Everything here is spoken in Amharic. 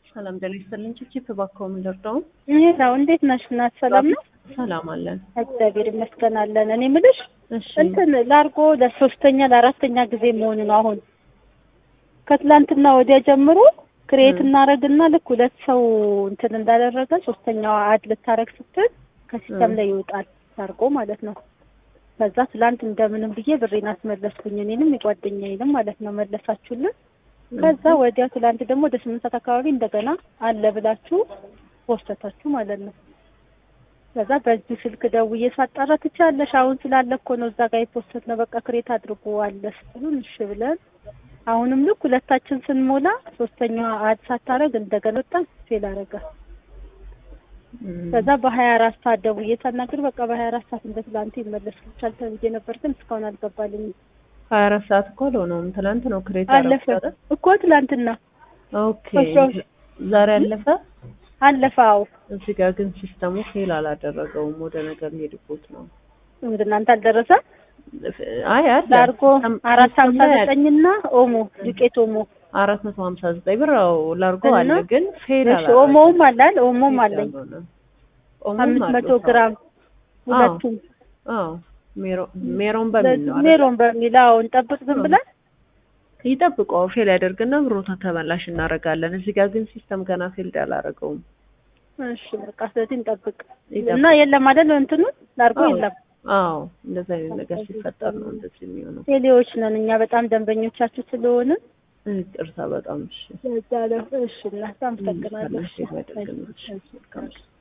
ሰላም ጤና ይስጥልኝ። ቺፕ እባክዎ ምን ልርዳው? ይሄው እንዴት ነሽ እናት? ሰላም ነው? ሰላም አለን። እግዚአብሔር ይመስገን አለን። እኔ የምልሽ እሺ እንትን ላርጎ ለሶስተኛ ለአራተኛ ጊዜ መሆኑ ነው። አሁን ከትላንትና ወዲያ ጀምሮ ክሬት እናረግና ልክ ሁለት ሰው እንትን እንዳደረገ ሶስተኛዋ አድ ልታረግ ስትል ከሲስተም ላይ ይወጣል ላርጎ ማለት ነው። ከዛ ትላንት እንደምንም ብዬ ብሬን አስመለስኩኝ እኔንም የጓደኛዬንም ማለት ነው መለሳችሁልን። ከዛ ወዲያ ትላንት ደግሞ ወደ ስምንት ሰዓት አካባቢ እንደገና አለ ብላችሁ ፖስተታችሁ ማለት ነው። ከዛ በዚህ ስልክ ደውዬ ሳጣራ ትችያለሽ አሁን ስላለ እኮ ነው እዛ ጋር የፖስት ነው በቃ ክሬት አድርጎ አለ ስትሉን እሺ ብለን አሁንም ልክ ሁለታችን ስንሞላ ሶስተኛዋ አድ ሳታረግ እንደገና ወጣ ፌል አረገ። ከዛ በሀያ አራት ሰዓት ደውዬ ሳናግር በቃ በሀያ አራት ሰዓት እንደ ትላንቱ ይመለስልሻል ተብዬ ነበር፣ ግን እስካሁን አልገባልኝም። ሀያ አራት ሰዓት እኮ አልሆነውም። ትናንት ነው ክሬት አለፈ እኮ ትላንትና ኦኬ ዛሬ አለፈ አለፈ። አዎ እዚህ ጋር ግን ሲስተሙ ፌል አላደረገውም። ወደ ነገር ሄድቦት ነው። ወደ እናንተ አልደረሰ። አይ አለ ላርጎ አራት ሀምሳ ዘጠኝና ኦሞ ዱቄት ኦሞ አራት መቶ ሀምሳ ዘጠኝ ብር አዎ ላርጎ አለ ግን ፌል እሺ ኦሞውም አላል ኦሞም አለኝ ኦሞም አምስት መቶ ግራም ሁለቱም አዎ ሜሮን በሚል ነው ሜሮን በሚል አዎ እንጠብቅ ዝም ብለን ይጠብቀው ፌል ያደርግና ብሮታ ተመላሽ እናደርጋለን። እዚህ ጋር ግን ሲስተም ገና ፌልድ አላደረገውም። እሺ በቃ ስለዚህ እንጠብቅ እና የለም አይደል እንትኑ ላርጎ የለም። አዎ እንደዛ አይነት ነገር ሲፈጠር ነው እንደዚህ የሚሆነው። ቴሌዎች ነን እኛ በጣም ደንበኞቻችሁ ስለሆነ ይቅርታ በጣም እሺ። ለዛ ነው። እሺ እናት አመሰግናለሁ። እሺ